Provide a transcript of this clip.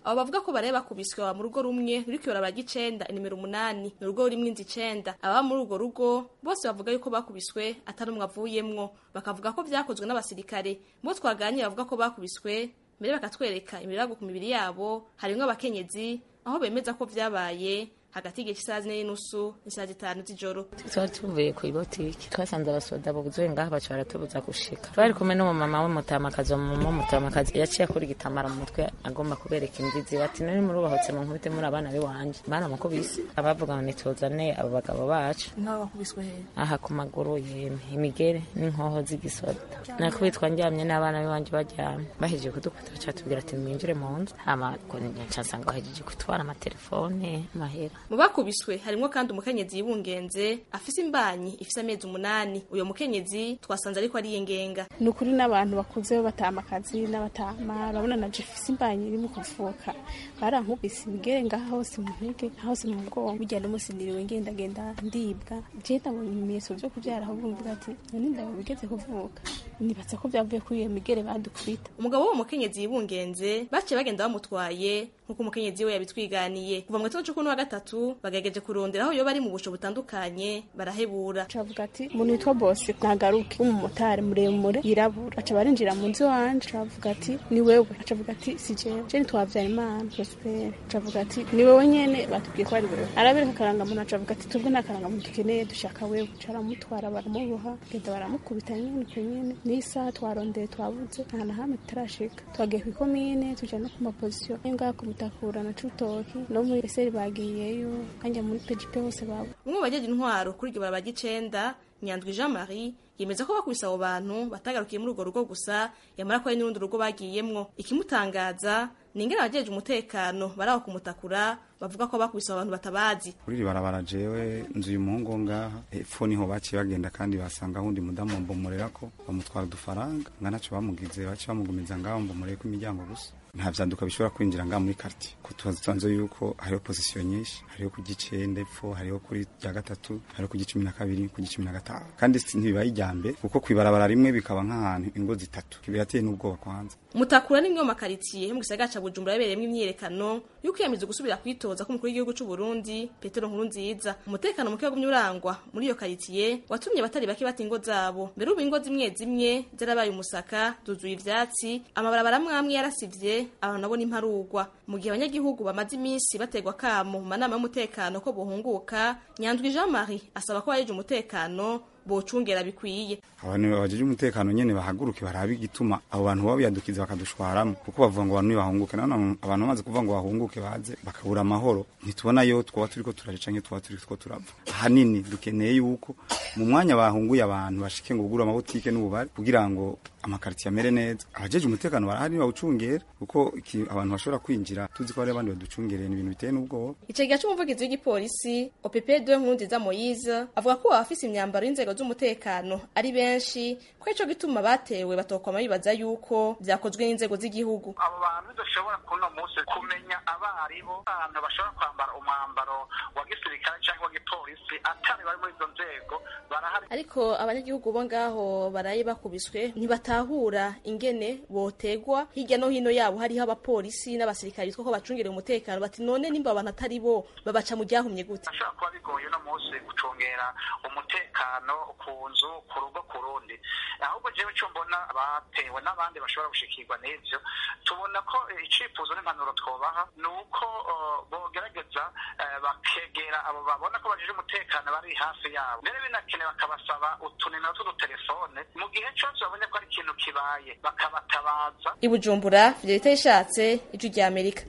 abo bavuga ko baraye bakubiswe baba mu rugo rumwe ruri kwibarabara ry'icenda inimero umunani ni urugo rurimwo inzu icenda ababa muri urwo rugo bose bavuga yuko bakubiswe atari umwe avuyemwo bakavuga ko vyakozwe n'abasirikare bo twaganiriye bavuga ko bakubiswe mbere bakatwereka imirago ku mibiri yabo harimwo abakenyezi aho bemeza ko vyabaye hagati y'igihe cy'isaha zine n'inusu n'isaha zitanu z'ijoro twari tuvuye ku ibotiki twasanze abasoda buzuye ngaha baca baratubuza gushika twari kumwe n'umumama w'umutamakazi umumama w'umutamakazi yaciye akora igitambara mu mutwe agomba kubereka imbizi bati nari murubahotse mu nkubite muri abana b'iwanje baramukubise abavuga ngo nituzane abo bagabo bacu nk'abo bakubiswe hehe aha ku maguru yemwe imigere n'inkoho z'igisoda nakubitwa ndyamye n'abana b'iwanje baryamye bahejeje kudukubita baca batubwira ati mwinjire mu nzu hama nsanga bahejeje kutwara amatelefone amahera mu bakubiswe harimwo kandi umukenyezi yibungenze afise imbanyi ifise amezi umunani uyo mukenyezi twasanze ariko ari yengenga ni ukuri n'abantu bakuze batama akazi n'abatama urabona na jefisi imbanyi iri mu kuvuka barankubise imigere ngaha hose mu ntege hose mu mugongo bijya n'umunsi niriwe ngendagenda ndibwa je ndabonye ibimenyetso vyo kuvyara ahubwo mvuga ati none ndaba bigeze kuvuka nibatse ko vyavuye kuri iyo migere badukubita umugabo w'uwo mukenyezi yibungenze baciye bagenda bamutwaye nk'uko umukenyezi we yabitwiganiye kuva mu gitondo c'ukuni wa gatatu bagerageje kurondera aho yoba ari mu busho butandukanye barahebura cavuga ati umuntu witwa bose nagaruke w'umumotari muremure yirabura aca barinjira mu nzu iwanje cavuga ati ni wewe acavuga ati si jewe je nitwavyara imana prospere cavuga ati ni wewe nyene batubwiye ko ari wewe arabereka akarangamuntu acavuga ati twebwe nta karangamuntu dukeneye dushaka wewe caramutwara baramuboha genda baramukubita nyene uko nyene n'isaha twarondeye twabuze nta na hamwe tutarashika twagiye kw'ikomine tuja no ku mapozisiyo ngaha ku mutakura na cutoki no muri eseri bagiyeyo kanja muri pejipe hose babo umwe mu bajeje intwaro kuri iryo barabara ry'icenda nyandwi jean marie yemeza ko bakubise abo bantu batagarukiye muri urwo rugo gusa yamara ko hari n'urundi rugo bagiyemwo ikimutangaza ni ingene abajeje umutekano bari aho kumutakura bavuga ko bakubise abo bantu batabazi kuri iri barabara jewe nzu y'umuhungu ngaha hepfo niho baciye bagenda kandi basanga ahundi mudamu mbomorera ko bamutwara udufaranga nga naco bamugize baciye bamugumiza ngaho mbomoreye ko imiryango gusa nta vyanduka bishobora kwinjira ngaha muri quartier ko tubanze yuko hariho position nyinshi hariho ku gicenda epfo hariho kuri rya gatatu hariho ku gicumi na kabiri ku gicumi na gatanu kandi ntibibaye ijyambe kuko kwibarabara rimwe bikaba nk'ahantu ingo zitatu birateye n'ubwoba kwanza mutakura n'imwe mu makaritsiye yo mu gisagara ca bujumbura yabereyemwo imyiyerekano yo kwiyamiza gusubira kwitoza k'umukuru w'igihugu c'u Burundi Petero Nkurunziza umutekano muke wagumye urangwa muri iyo karitsiye watumye abatari bake bata ingo zabo mbere ubu ingo zimwe zimwe zarabaye umusaka zuzuye ivyatsi amabarabara amwe amwe yarasivye abantu nabo n'imparugwa mu gihe abanyagihugu bamaze iminsi bategwa kamo mu manama y'umutekano ko bohunguka Nyandwi Jean Marie asaba ko abajeje umutekano bocungera bikwiye abantu bajeje umutekano nyene bahaguruke barabe igituma abo bantu baba biyadukiza bakadushwaramo kuko bavuga ngo abantu nibahunguke none abantu bamaze kuvuga ngo bahunguke baze bakabura amahoro ntitubona yo twoba turiko turaje canke twoba turiko turava ahanini dukeneye yuko mu mwanya bahunguye abantu bashike ngo bugure amabutike n'ububari kugira ngo amakaritiye amere neza abajeje umutekano barahari bawucungera kuko abantu bashobora kwinjira tuzi ko hari abandi baducungereye ni ibintu biteye n'ubwoba ico gihe c'umuvugizi w'igipolisi OPP2 Nkurunziza Moise avuga ko abafise imyambaro y'inzego z'umutekano ari benshi ko ico gituma batewe batokwama bibaza yuko vyakozwe n'inzego z'igihugu abo bantu dushobora kuno munsi kumenya abaribo abantu bashobora kwambara umwambaro wa gisirikare cyangwa wa gipolisi atari bari muri izo nzego barahari ariko abanyagihugu bo ngaho baraye bakubiswe ntibatahura ingene botegwa hirya no hino yabo hariho abapolisi n'abasirikare bitwa ko bacungereye umutekano bati none nimba abantu atari bo babaca mu ryahumye gute ashobora kuba bigoye uno munsi gucungera umutekano ku nzu ku rugo ku rundi ahubwo jewe cyo mbona batewe n'abandi bashobora gushikirwa n'ivyo tubona ko icifuzo n'impanuro twobaha ni uko bogerageza bakegera abo babona ko bajije umutekano bari hafi yabo mbere binakene bakabasaba utunimero tw'udutelefone mu gihe cose babonye ko ari ikintu kibaye bakabatabaza i Bujumbura Fidelite yishatse ijwi rya Amerika